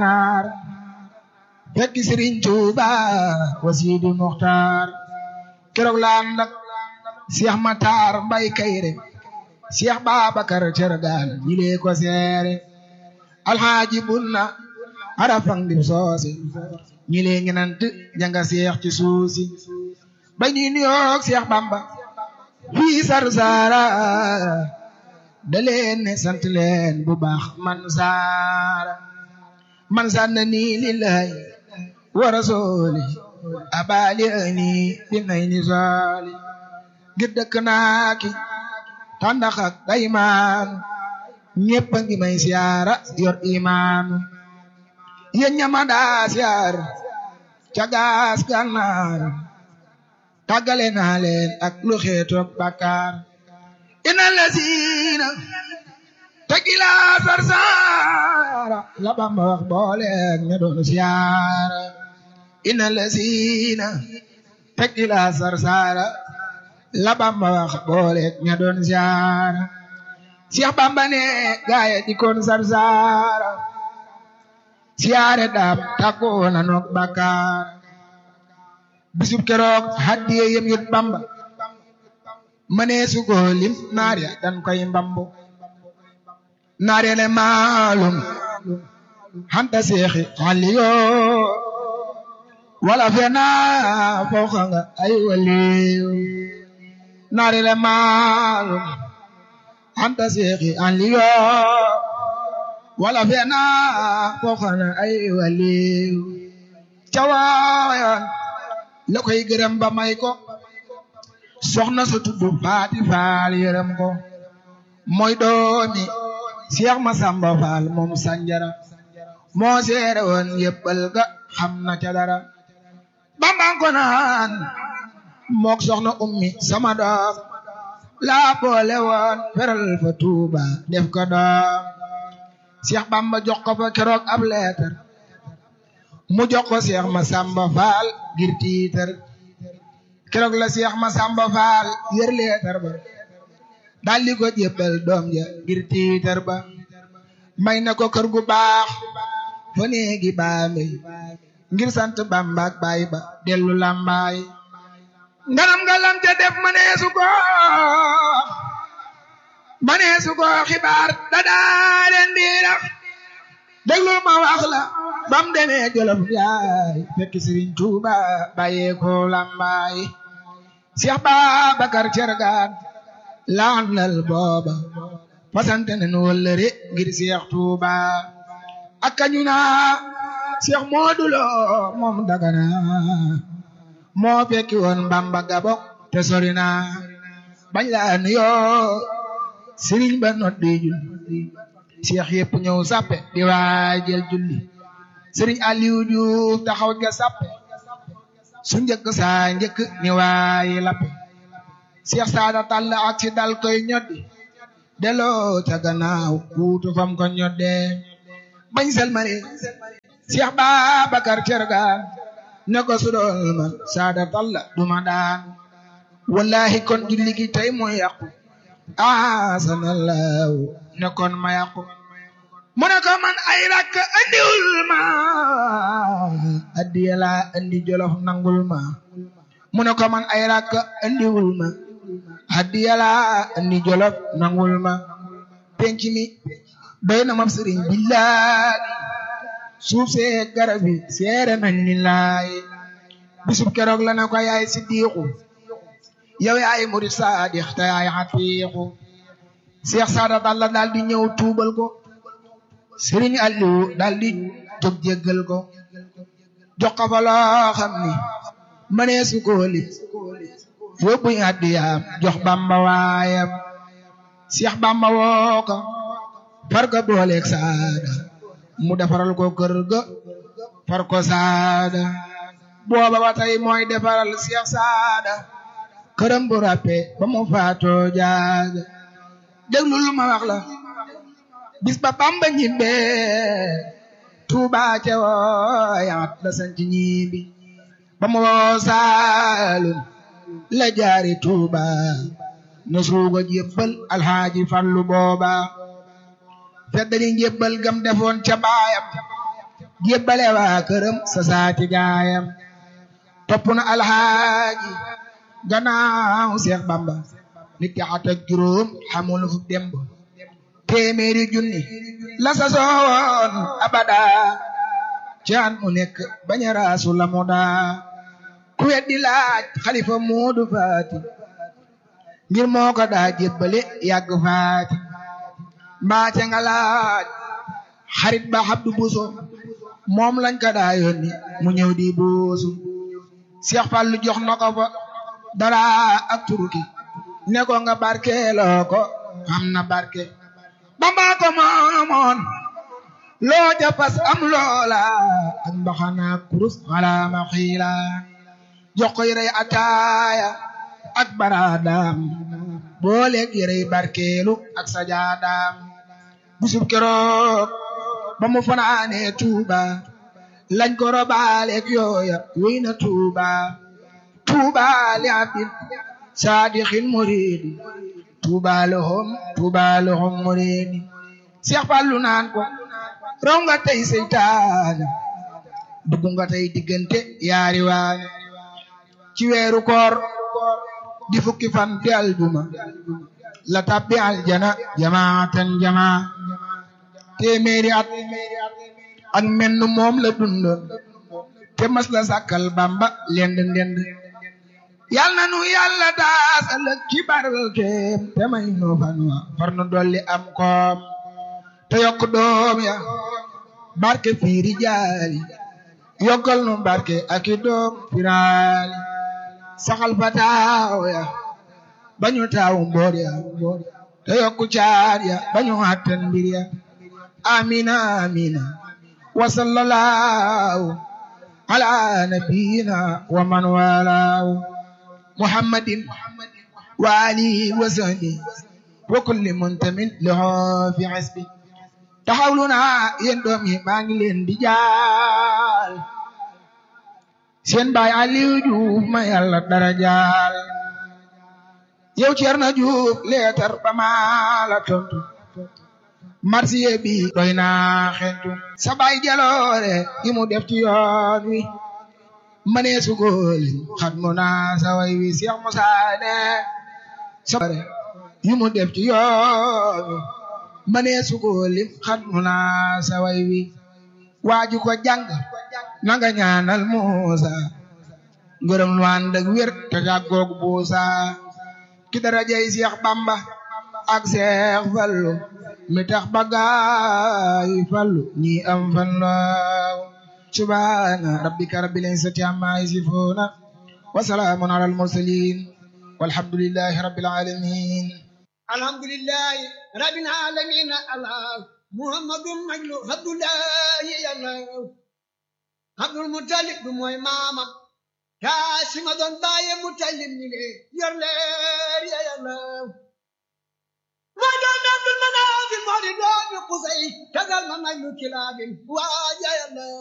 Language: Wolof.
naar fekk Sëriñ Tuuba wa Sidi Muxtaar keroog la ànd ak Cheikh Matar Mbay Kayre Cheikh Babacar Cergaan jilee ko seere alxaaji bunna arafang dim soosi ñilee ngi nant janga seex ci suusi ba ñuy nuyoog Cheikh Bamba fii Sarsara da leen ne sant leen bu baax man saara man sanna nii lillahi wa rasuli abali ani bi nay ni soli ngir dëkk naa ki tàndax ak daymaan ñépp a ngi may siyaara yor imaan yéen ñama daa siyaar ca gaas gànnaar tàggale naa leen ak lu xeetoog bàkkaar ina lasiina tegila sarsaara la Bamba wax booleeg ña doon siyaara ina lasiina tegila sarsaara la Bamba wax booleeg ña doon siyaara Cheikh Bamba ne gaaye di koon sarsaara siyaare daam tàggoo na noog bàkkaar bisub keroog haddiye yem yut Bamba mënee su ko lim naar ya dan koy mbambu naar ya ne maalum hanta seexi aliyo wala fena fooxa nga ay waliyo naar ya ne maalum hanta seexi aliyo wala fena fooxa nga ay waliyo cawaayan la koy gërëm ba may ko soxna su tudd faati faal yërëm ko mooy doomi Cheikh Masamba Faal moom sanjara moo seere woon yëppal ga xam na ca dara bambang ko naan mook soxna ummi sama doom laa boole woon feral fa tuuba def ko doom Cheikh Bamba jox ko fa keroog ab leetar mu jox ko Cheikh Masamba Faal ngir tiitar keroog la Cheikh Masamba Faal yër leetar ba daldi ko jébbal doom ja ngir tiitar ba may na ko kër gu baax fa néegi baambe ngir sant Bamba ak baay ba dellu lambaay ngaram nga lam ca def maneesu ko maneesu ko xibaar dadaa leen diirax déglu ma wax la bam demee jolof yaay fekk Sëriñ Tuuba bàyyee ko lambaay Cheikh Babacar Cergaan laandal booba fasante ne nu wëllëre ngir Cheikh Tuuba ak kañu naa Cheikh Moodu Lo moom Dagana moo fekki woon Bamba Gabok te sori na bañ la nuyoo Sëriñ ba noddi julli Cheikh yëpp ñëw sappe di waajal julli Sëriñ Aliou Diouf taxaw ja sappe su njëkk saa njëkk ni waayi lappe Cheikh Saada Tall ak si dal koy ñoddi delloo ca gannaaw kuutu fam ko ñodde bañ selmari Cheikh Babacar Cergaan ne ko sudool ma Saada Tall duma daan wallahi kon julli gi tey mooy yàqu asanallahu ne kon ma yàqu mu ne ko man ay rakk andiwul ma addiya laa andi jolof nangul ma mu ne ko man ay rakk andiwul ma addiya laa andi jolof nangul ma penc mi doy na ma sëriñ billahi suuf see garab yi seere nañ lillahi bisub keroog la na ko yaay siddiqu yow yaay murid saadix te yaay xatiixu Seex Saada Talla daal di ñëw tuubal ko Sëriñ Aliou daal di jóg jéggal ko jox ko fa loo xam ni mënee su ko lim yóbbuñ addiyaam jox Bamba waayam Seex Bamba woo ko far ko booleeg Saada mu defaral ko kër ga far ko Saada booba ba tey mooy defaral Seex Saada këram bu ràppe ba mu faatoo jaaga déglu lu ma wax la bis ba Bamba ñibbe Tuuba ca wooyaat la sanc ñibbi ba mu woo Saalum la jaari Tuuba na suuga jébbal alxaaji Fallu booba feddali njébbal gam defoon ca baayam jébbale waa këram sa saati gaayam topp na alxaaji gannaaw Seex Bamba nit ki at ak juróom xamul fu demb téeméeri junni la sa soowoon abada ci at mu nekk bañ a raasu la mu daa ku weddi laaj xalifa Moodu Faati ngir moo ko daa jébbale yàgg faati mbaa ca nga laaj xarit ba Abdu Buso moom lañ ko daa yónni mu ñëw di buusu Seex Fallu jox na ko fa dara ak turuki ne ko nga barkeeloo ko am na barke Bamba ko moomoon loo ja fas am loola ak mbaxana kurus wala ma xiila jox ko yërey ataaya ak baraadaam booleeg yërey barkeelu ak sajaadaam bisub keroog ba mu fanaanee Tuuba lañ ko robaaleeg yooya wéy na Tuuba Tuuba li abdin saadixin muridi Tuuba lahum Tuuba lahum muridi Seex Fallu naan ko raw nga tey seytaane dugg nga tey diggante yaari waane ci weeru koor di fukki fan di aljuma la tabbi aljana jamaatan jamaa téeméeri at ak menn moom la dundoon te mas la sàkkal Bamba lend ndend yal na nu yàlla daasal ci barkeem te may nu fan wa far nu dolli am koom te yokk doom ya barke fiiri jaali yokkal nu barke ak i doom firaali saxal fa taaw ya bañu taaw mboor ya te yokku caar ya bañu attan mbir ya amina amina wa sallallahu ala nabiyina wa man walaahu muhammadin wa alihi wa sahbihi wa kulli muntamin lahu fi hasbi taxawlu naa yéen doom yi maa ngi leen di jaal seen baay Aliou Diouf ma yàlla dara jaal yow Ceerno Diouf leetar ba maa la tontu marsiye bi doy naa xentu sa baay jaloore gi mu def ci yoon wi mënee su góoli xat mu naa sa way wi Seex Musaa ne sa yi mu def ci yoon wi mënee su góoli xat mu naa sa way wi waaju ko jàng nanga ñaanal Muusa ngërëm lu ànd ak wér te jàggoog buusa ki darajay Seex Bamba ak Seex Fallu mi tax bagaay fallu ñi am fan laaw subhaana rabbika rabbil izzati amma yasifuuna wa salaamun alal mursaliin walhamdulillahi rabbil aalamiin alhamdulillahi rabbil aalamiin allah muhammadun majlu abdullahi yàlla abdul mutalib du mooy maamam kaasima doon baaye mutalib mi le yor leer ya yàlla moo doon abdul manaafil moo di doomi qusay tegal ma majlu kilaabin waaja yàlla